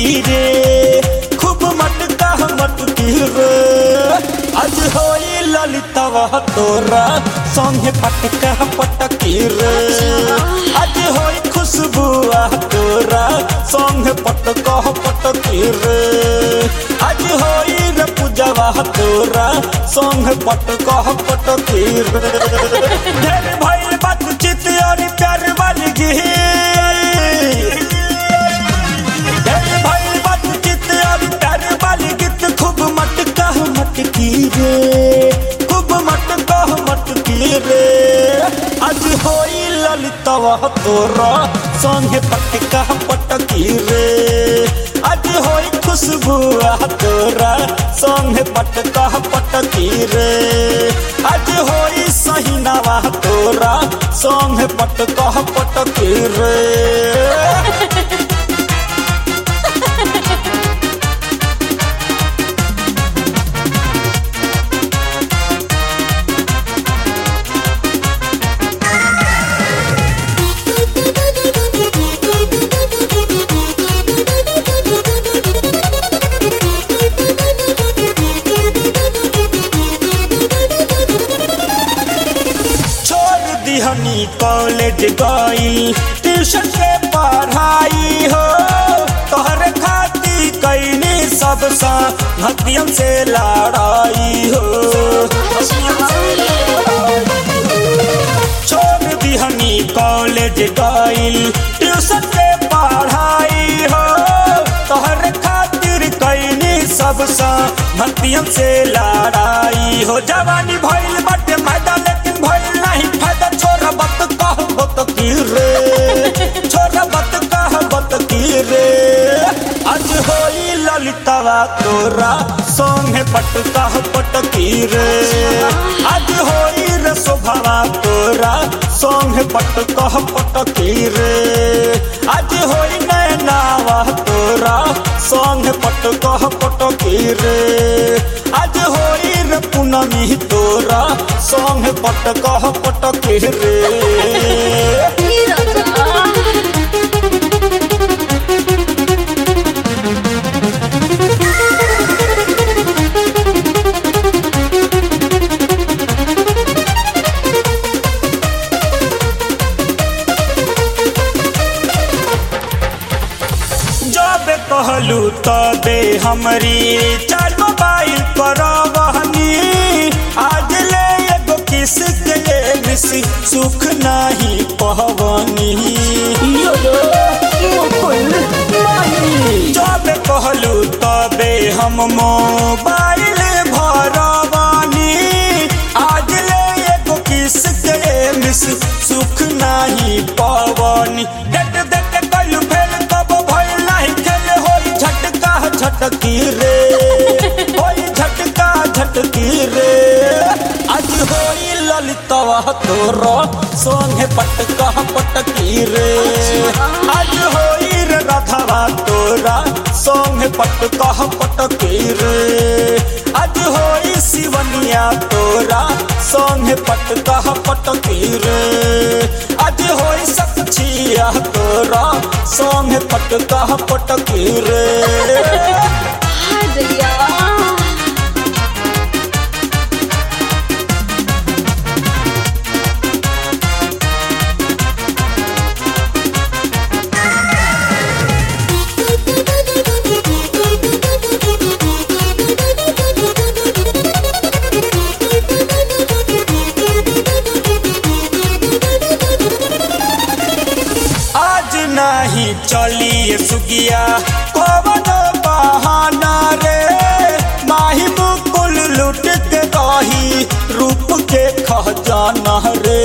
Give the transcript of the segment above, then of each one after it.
रे खूब मटका मटकी रे आज होई ललितवा तोरा संगे पटका पटकी रे आज होई खुशबुआ तोरा संगे पटका पटकी रे आज होई रे पूजवा तोरा संगे पटका पटकी रे ढेर भइल बातचीत और प्यार वाली गीत ढेर भइल बातचीत और प्यार वाली गीत खूब मटका मटकी रे खूब मटका मटकी रे आज होई ललितवा तोरा संगे पटका पटकी रे आज होई खुशबुआ तोरा संगे पटका पटकी रे आज होई सहीनावा तोरा संगे पटका पटकी रे छोड़ दिहनी कॉलेज गई ट्यूशन के पढ़ाई हो तोहरे खाती कैनी सब सा भक्तियम से लड़ाई हो छोड़ दिहनी कॉलेज गई ट्यूशन के पढ़ाई हो तोहरे खातिर कैनी सब सा भक्तियम से लड़ाई हो जवानी भइल बटे मैदा लेकिन भइल नहीं फायदा छोरा बत कह बत की रे छोरा बत कह बत की रे आज होई ललितवा तोरा सोंगे पटका पटकी रे आज होई रे शोभवा तोरा सोंगे पटका पटकी रे आज होई नैनावा तोरा सोंगे पटका पटकी रे आज होई रे पूनमी तोरा सोंगे पटका पटकी रे जब कहलू तबे हमरी चार मोबाइल पर बहनी आज ले एगो किस के मिस सुख नहीं पहवनी जब कहलू तबे हम मोबाइल भरवानी आज ले एगो किस के मिस सुख नहीं पवनी डेट देख कल फेल कब भइल नहीं खेल होई झटका झटकी रे होई झटका झटकी रे आज होई ललितवा तोरो सोंगे पटका पटकी रे आज होई रे राधावा तोरा सोंगे पटका पटकी रे आज होई शिवनिया तोरा सोंगे पटका पटकी रे आज होई सखिया तोरा सोंगे पटका पटकी रे हाय दैया आज नहीं चलिए सुगिया कवन बहाना रे माही मुकुल लुट के कही रूप के खजाना रे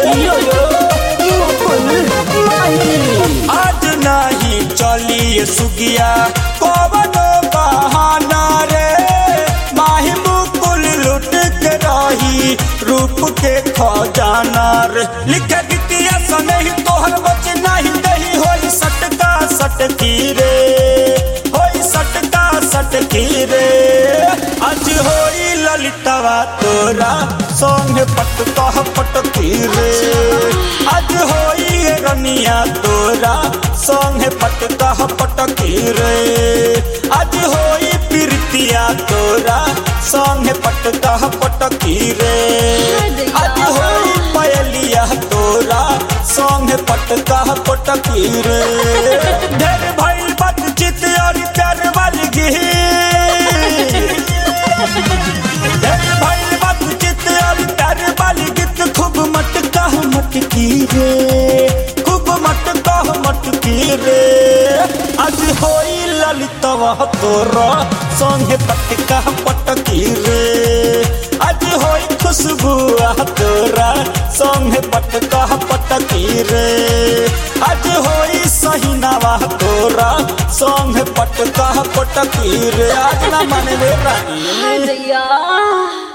आज नहीं चलिए सुगिया कवन बहाना रे माही मुकुल लुट के रही रूप के खजाना रे लिखे गीतिया सनही तोहर बच नहीं दही होई सटका सटकी रे होई सटका सटकी रे आज होई ललितवा तोरा संग पटका पटकी रे आज होई रनिया तोरा संगे पटका पटकी रे आज होई प्रीतिया तोरा संगे पटका पटकी रे आज होई पयलिया तोरा संगे पटका पटकी रे ढेर भइल बातचीत और प्यार वाली गीत ढेर भइल बातचीत और प्यार वाली गीत खूब मटका मटकी रे खूब मटका मटकी रे आज होई ललितवा तोरा संगे पटका पटकी रे आज होई खुशबू तोरा संगे पटका पटकी रे आज होई सहीनावा तोरा संगे पटका पटकी रे आज ना मानवे रानी हाँ दैया